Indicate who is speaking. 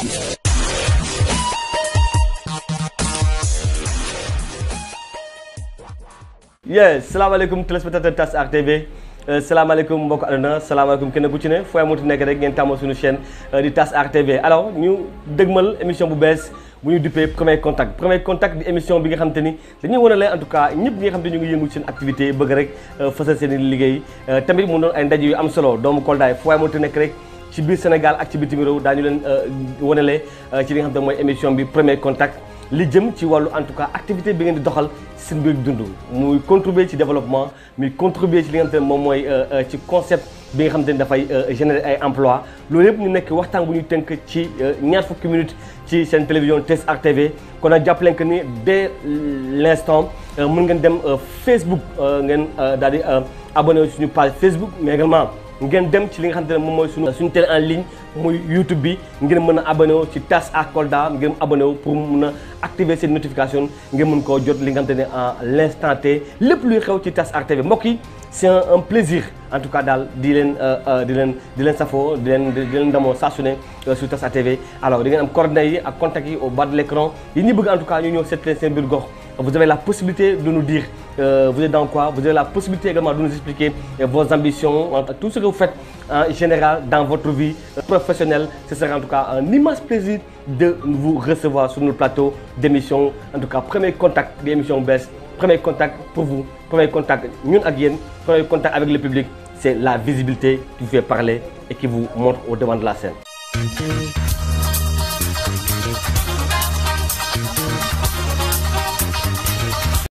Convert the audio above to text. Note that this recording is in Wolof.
Speaker 1: yes salaamaaleykum téléspectateur TAS Art TV salaamaaleykum mbokk àdduna salaamaaleykum kenn ku ci ne fooy amuti nekk rek ngeen tàmmal suñu chaîne di TAS Art TV alors ñu dëgmal émission bu bees bu ñu duppee premier contact premier contact di émission bi nga xam te ni dañuy wane en tout cas ñëpp ñi nga xam te ñu ngi yëngu seen activité bëgg rek fësal seen i liggéey tamit mu doon ay ndaje yu am solo doomu Kolda fooy amuti nekk rek ci biir Sénégal ak ci bitim réew daañu leen wanale ci li nga xam te mooy émission bi premier contact li jëm ci wàllu en tout cas activité bi ngeen di doxal seen mbir dund muy contribuer ci développement muy contribuer ci li nga xam te ne moom mooy ci concept bi nga xam te ne dafay générer ay emploi loolu yëpp ñu nekk waxtaan bu ñu tënk ci ñaar fukki minutes ci seen télévision TAS Art TV kon nag jàpp leen que ni dès l' instant mën ngeen dem Facebook ngeen daal di abonné suñu page Facebook mais également ngeen dem ci li nga xamante ne moom mooy suñu suñu télé en ligne muy YouTube bi ngeen mën a abonné wu ci TAS Art Kolda ngeen abonné wu pour mun a activer seen notification ngeen mën koo jot li nga xamante ne en l' instant T lépp luy xew ci TAS Art TV mbokk yi c' est un plaisir en tout cas daal di leen di leen di leen safoo di leen di leen ndamoo saa su ne sur TAS Art TV alors di ngeen am coordonnées yi ak contacts yi au bas de l' écran yi ñu bëgg en tout cas ñu ñëw seet leen seen biir gox vous avez la possibilité de nous dire euh, vous êtes dans quoi vous avez la possibilité également de nous expliquer euh, vos ambitions tout ce que vous faites en général dans votre vie euh, professionnelle ce sera en tout cas un immense plaisir de vous recevoir sur notre plateau d'émission en tout cas premier contact d'émission bees premier contact pour vous premier contact ñun ak yéen premier contact avec le public c'est la visibilité qui vous fait parler et qui vous montre au devant de la scène